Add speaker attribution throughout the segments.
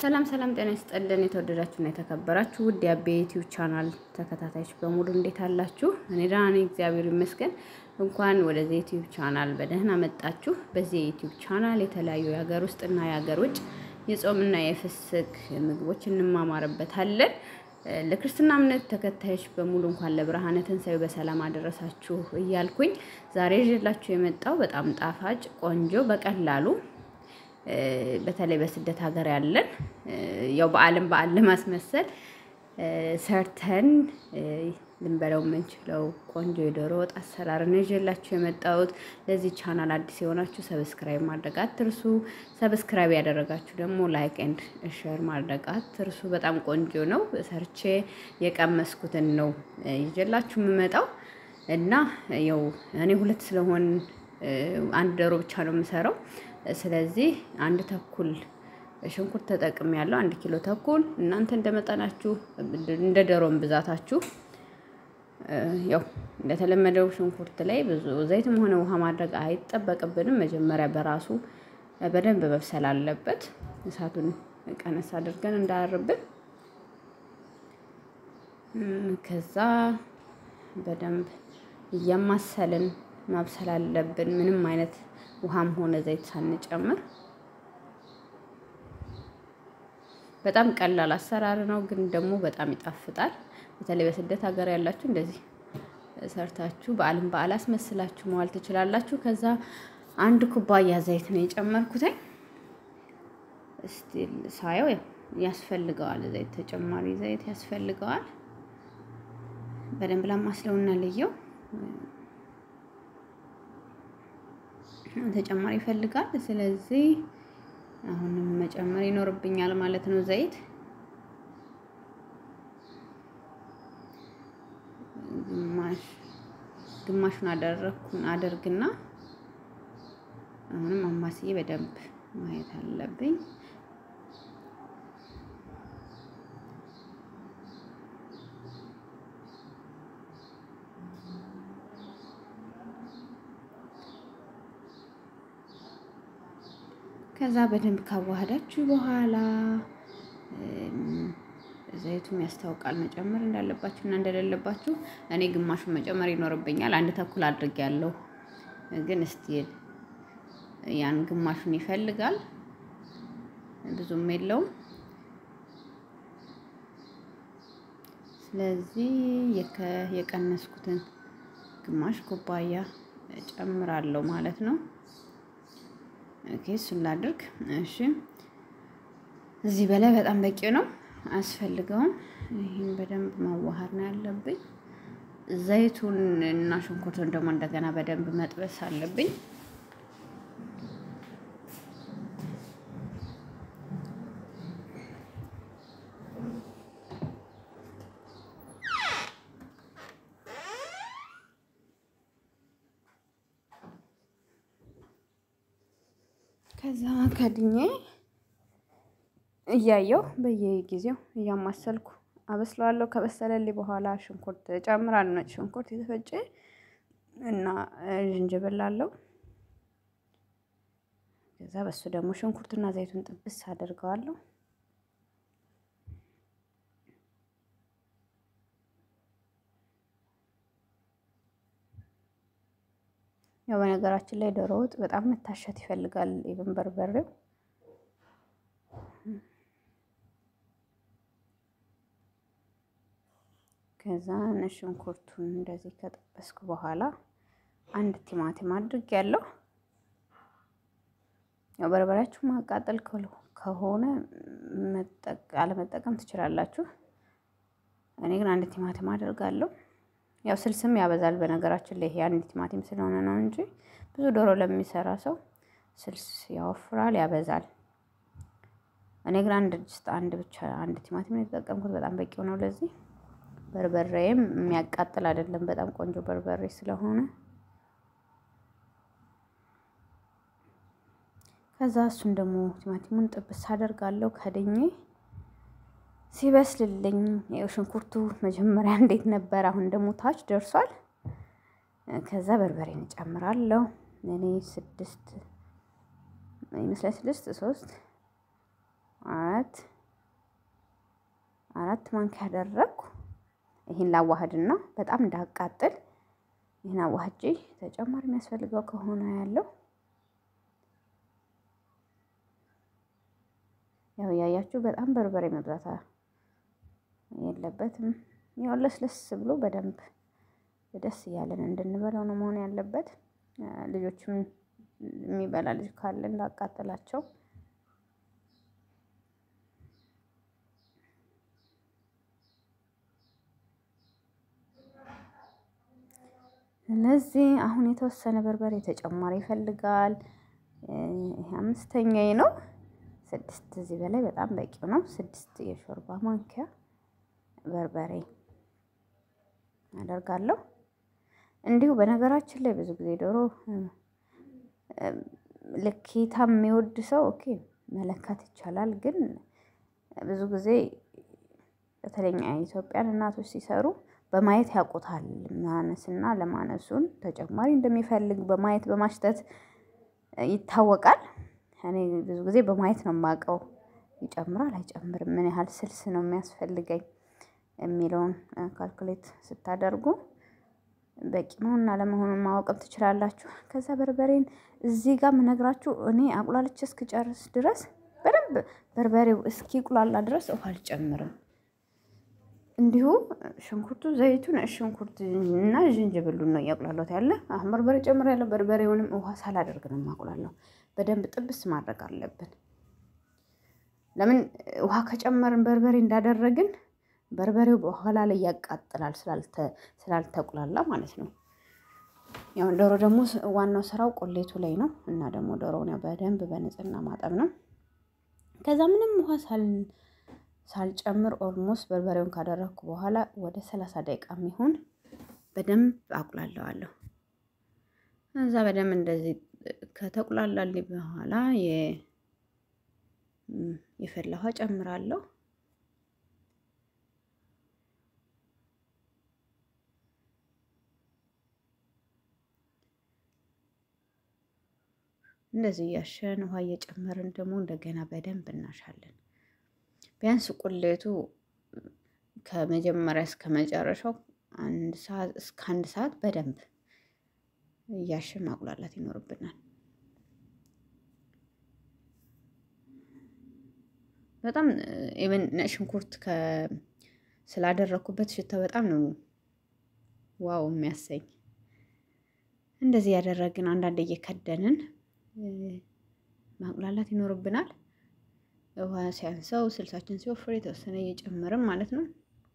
Speaker 1: ሰላም ሰላም፣ ጤና ይስጥልን የተወደዳችሁና የተከበራችሁ ውድ የአቤ ዩቲዩብ ቻናል ተከታታዮች በሙሉ እንዴት አላችሁ? እኔ ደህና ነኝ፣ እግዚአብሔር ይመስገን። እንኳን ወደዚህ ዩቲዩብ ቻናል በደህና መጣችሁ። በዚህ የዩቲዩብ ቻናል የተለያዩ የሀገር ውስጥና የሀገር ውጭ የጾምና የፍስክ ምግቦች እንማማርበታለን። ለክርስትና እምነት ተከታዮች በሙሉ እንኳን ለብርሃነ ትንሣኤው በሰላም አደረሳችሁ እያልኩኝ ዛሬ ይዤላችሁ የመጣው በጣም ጣፋጭ ቆንጆ በቀላሉ በተለይ በስደት ሀገር ያለን ያው በዓልን በዓል ለማስመሰል ሰርተን ልንበለው የምንችለው ቆንጆ የዶሮ ወጥ አሰራር ነው ይዤላችሁ የመጣሁት። ለዚህ ቻናል አዲስ የሆናችሁ ሰብስክራይብ ማድረግ አትርሱ። ሰብስክራይብ ያደረጋችሁ ደግሞ ላይክ ኤንድ ሼር ማድረግ አትርሱ። በጣም ቆንጆ ነው። ሰርቼ የቀመስኩትን ነው ይዤላችሁ የምመጣው እና ያው እኔ ሁለት ስለሆን አንድ ዶሮ ብቻ ነው የምሰራው። ስለዚህ አንድ ተኩል ሽንኩርት ተጠቅም ያለው አንድ ኪሎ ተኩል እናንተ እንደመጠናችሁ እንደ ዶሮም ብዛታችሁ ያው እንደተለመደው ሽንኩርት ላይ ብዙ ዘይትም ሆነ ውሃ ማድረግ አይጠበቅብንም። መጀመሪያ በራሱ በደንብ መብሰል አለበት። እሳቱን ቀነስ አድርገን እንዳያርብን። ከዛ በደንብ እያማሰልን ማብሰል አለብን። ምንም አይነት ውሃም ሆነ ዘይት ሳንጨምር በጣም ቀላል አሰራር ነው፣ ግን ደግሞ በጣም ይጣፍጣል። በተለይ በስደት ሀገር ያላችሁ እንደዚህ ሰርታችሁ በዓልን በዓል አስመስላችሁ መዋል ትችላላችሁ። ከዛ አንድ ኩባያ ዘይት ነው የጨመርኩትኝ። እስቲ ሳየው ያስፈልገዋል፣ ዘይት ተጨማሪ ዘይት ያስፈልገዋል። በደንብ ላማስለውና ልየው ተጨማሪ ይፈልጋል። ስለዚህ አሁንም መጨመር ይኖርብኛል ማለት ነው ዘይት ግማሽ ግማሹን አደረኩን አደርግና አሁንም አማስዬ በደንብ ማየት አለብኝ። ከዛ በደንብ ካዋሃዳችሁ በኋላ ዘይቱም ያስታውቃል መጨመር እንዳለባችሁ እና እንደሌለባችሁ። እኔ ግማሹን መጨመር ይኖርብኛል። አንድ ተኩል አድርጌያለሁ፣ ግን እስቲ ያን ግማሹን ይፈልጋል። ብዙም የለውም። ስለዚህ የቀነስኩትን ግማሽ ኩባያ ጨምራለሁ ማለት ነው። ኦኬ እሱን ላድርግ። እሺ እዚህ በላይ በጣም በቂ ነው፣ አያስፈልገውም። ይህን በደንብ ማዋሃድ ነው ያለብኝ። ዘይቱን እና ሽንኩርቱን ደግሞ እንደገና በደንብ መጥበስ አለብኝ። ከዛ ከድኜ እያየው በየጊዜው እያማሰልኩ አበስለዋለሁ። ከበሰለልኝ በኋላ ሽንኩርት ጨምራለሁ። ነጭ ሽንኩርት የተፈጨ እና ዝንጅብል አለው። ከዛ በሱ ደግሞ ሽንኩርትና ዘይቱን ጥብስ አደርገዋለሁ። ያው በነገራችን ላይ ዶሮ ወጥ በጣም መታሸት ይፈልጋል። ኢቭን በርበሬው ከዛ ነጭ ሽንኩርቱን እንደዚህ ከጠበስኩ በኋላ አንድ ቲማቲም አድርግ ያለው ያው በርበሬያችሁ ማቃጠል ከሆነ አለመጠቀም ትችላላችሁ። እኔ ግን አንድ ቲማቲም አደርጋለሁ። ያው ስልስም ያበዛል። በነገራችን ላይ ይሄ አንድ ቲማቲም ስለሆነ ነው እንጂ ብዙ ዶሮ ለሚሰራ ሰው ስልስ ያወፍራል፣ ያበዛል። እኔ ግን አንድ ድስት አንድ ብቻ አንድ ቲማቲም የተጠቀምኩት በጣም በቂው ነው ለዚህ። በርበሬም የሚያቃጥል አይደለም፣ በጣም ቆንጆ በርበሬ ስለሆነ ከዛ እሱን ደግሞ ቲማቲሙን ጥብስ አደርጋለሁ ከድኜ ሲበስልልኝ ያው ሽንኩርቱ መጀመሪያ እንዴት ነበር፣ አሁን ደግሞ ታች ደርሷል። ከዛ በርበሬን እጨምራለሁ። እኔ ስድስት ይመስላል ስድስት ሶስት አራት አራት ማንኪያ ያደረግኩ። ይህን ላዋህድና በጣም እንዳቃጥል ይህን አዋህጄ ተጨማሪ የሚያስፈልገው ከሆነ ያለው ያው እያያችሁ በጣም በርበሬ መብዛት የለበትም። ያው ለስለስ ብሎ በደንብ ደስ እያለን እንድንበላው ነው መሆን ያለበት። ልጆችም የሚበላ ልጅ ካለ እንዳቃጥላቸው ስለዚህ አሁን የተወሰነ በርበሬ ተጨማሪ ይፈልጋል። ይሄ አምስተኛዬ ነው። ስድስት እዚህ በላይ በጣም በቂው ነው። ስድስት የሾርባ ማንኪያ በርበሬ አደርጋለሁ። እንዲሁ በነገራችን ላይ ብዙ ጊዜ ዶሮ ልኬታ የሚወድ ሰው ኦኬ መለካት ይቻላል። ግን ብዙ ጊዜ በተለይ ኢትዮጵያን እናቶች ሲሰሩ በማየት ያውቁታል ማነስና ለማነሱን ተጨማሪ እንደሚፈልግ በማየት በማሽተት ይታወቃል። እኔ ብዙ ጊዜ በማየት ነው የማውቀው ይጨምራል አይጨምርም ምን ያህል ስልስ ነው የሚያስፈልገኝ የሚለውን ካልኩሌት ስታደርጉ በቂ መሆንና አለመሆኑን ማወቅም ትችላላችሁ። ከዛ በርበሬን እዚህ ጋር የምነግራችሁ እኔ አቁላልቼ እስክጨርስ ድረስ በደንብ በርበሬው እስኪቁላላ ድረስ ውሃ አልጨምርም። እንዲሁ ሽንኩርቱ፣ ዘይቱን፣ ሽንኩርት እና ዝንጅብሉን ነው እያቁላላሁት ያለ። አሁን በርበሬ ጨምሬያለሁ። በርበሬውንም ውሃ ሳላደርግ ነው የማቁላላው። በደንብ ጥብስ ማድረግ አለብን። ለምን ውሃ ከጨመርን በርበሬ እንዳደረግን በርበሬው በኋላ ላይ ያቃጥላል ስላልተቁላላ ማለት ነው። ያው ዶሮ ደግሞ ዋናው ስራው ቆሌቱ ላይ ነው እና ደግሞ ዶሮውን ያው በደንብ በንጽህና ማጠብ ነው። ከዛ ምንም ውሃ ሳልጨምር ኦልሞስት በርበሬውን ካደረግኩ በኋላ ወደ ሰላሳ ደቂቃ የሚሆን በደንብ አቁላለዋለሁ። እዛ በደንብ እንደዚህ ከተቁላላልኝ በኋላ የፈላ ውሃ ጨምራለሁ። እንደዚህ እያሸን ውሃ እየጨመርን ደግሞ እንደገና በደንብ እናሻለን። ቢያንስ ቁሌቱ ከመጀመሪያ እስከ መጨረሻው አንድ ሰዓት እስከ አንድ ሰዓት በደንብ እያሸን ማቁላላት ይኖርብናል። በጣም ኢቨን ነጭ ሽንኩርት ስላደረኩበት ሽታ በጣም ነው ዋው የሚያሰኝ። እንደዚህ ያደረግን አንዳንድ እየከደንን ማቁላላት ይኖርብናል። ውሃ ሲያንሰው ስልሳችን ሲወፍር የተወሰነ እየጨመርም ማለት ነው።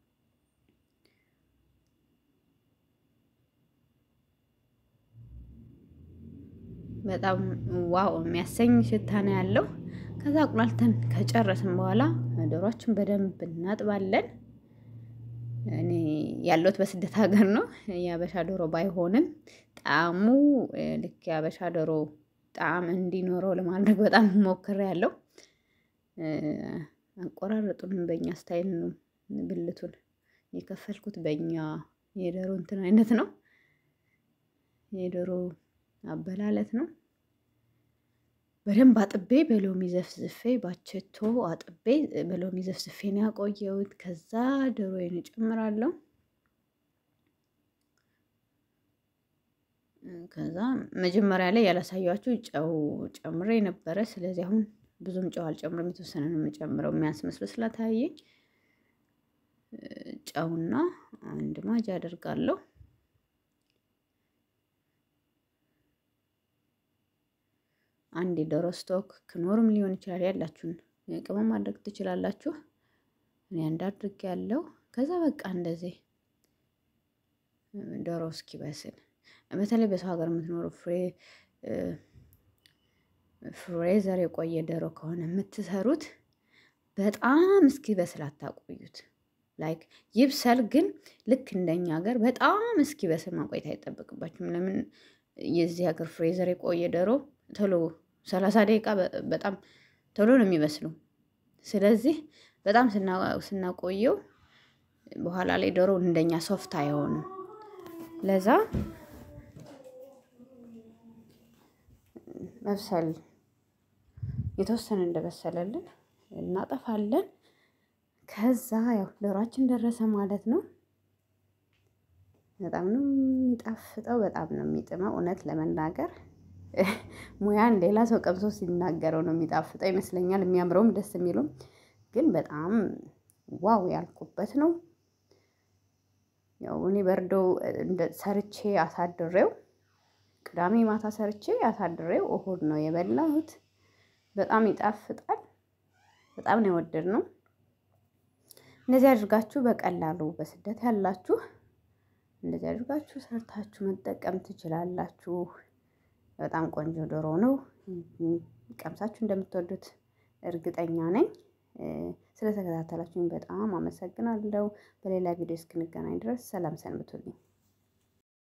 Speaker 1: በጣም ዋው የሚያሰኝ ሽታ ነው ያለው። ከዛ አቁላልተን ከጨረስን በኋላ ዶሮችን በደንብ እናጥባለን። እኔ ያለሁት በስደት ሀገር ነው። የአበሻ ዶሮ ባይሆንም ጣዕሙ ልክ የአበሻ ዶሮ ጣዕም እንዲኖረው ለማድረግ በጣም ሞክሬያለሁ። አቆራረጡንም በእኛ ስታይል ነው ብልቱን የከፈልኩት በእኛ የዶሮ እንትን አይነት ነው የዶሮ አበላለት ነው። በደንብ አጥቤ በሎሚ ዘፍዝፌ ባቸቶ አጥቤ በሎሚ ዘፍዝፌ ነው ያቆየሁት። ከዛ ዶሮዬን እጨምራለሁ። ከዛ መጀመሪያ ላይ ያላሳያችሁ ጨው ጨምሬ ነበረ። ስለዚህ አሁን ብዙም ጨው አልጨምርም፣ የተወሰነ ነው የምጨምረው የሚያንስ መስሎ ስለታየኝ ጨውና አንድ ማጅ አደርጋለሁ። አንድ የዶሮ ስቶክ ክኖርም ሊሆን ይችላል። ያላችሁን ቅመም ማድረግ ትችላላችሁ። እኔ አንድ አድርጌ ያለው ከዛ በቃ እንደዚህ ዶሮ እስኪበስል በተለይ በሰው ሀገር የምትኖሩ ፍሬ ፍሬዘር የቆየ ዶሮ ከሆነ የምትሰሩት በጣም እስኪበስል አታቆዩት። ላይክ ይብሰል፣ ግን ልክ እንደኛ ሀገር በጣም እስኪበስል ማቆየት አይጠበቅባችሁም። ለምን የዚህ ሀገር ፍሬዘር የቆየ ዶሮ ቶሎ ሰላሳ ደቂቃ በጣም ቶሎ ነው የሚበስሉ። ስለዚህ በጣም ስናቆየው በኋላ ላይ ዶሮ እንደኛ ሶፍት አይሆንም። ለዛ መብሰል የተወሰነ እንደበሰለልን እናጠፋለን። ከዛ ያው ዶሯችን ደረሰ ማለት ነው። በጣም ነው የሚጣፍጠው፣ በጣም ነው የሚጥመው። እውነት ለመናገር ሙያን ሌላ ሰው ቀምሶ ሲናገረው ነው የሚጣፍጠው ይመስለኛል። የሚያምረውም ደስ የሚሉም ግን በጣም ዋው ያልኩበት ነው። ያው እኔ በርዶ ሰርቼ አሳድሬው ቅዳሜ ማታ ሰርቼ አሳድሬው እሁድ ነው የበላሁት። በጣም ይጣፍጣል። በጣም ነው የወደድነው። እንደዚህ አድርጋችሁ በቀላሉ በስደት ያላችሁ እንደዚህ አድርጋችሁ ሰርታችሁ መጠቀም ትችላላችሁ። በጣም ቆንጆ ዶሮ ነው። ቀምሳችሁ እንደምትወዱት እርግጠኛ ነኝ። ስለተከታተላችሁኝ በጣም አመሰግናለሁ። በሌላ ቪዲዮ እስክንገናኝ ድረስ ሰላም ሰንብቱልኝ።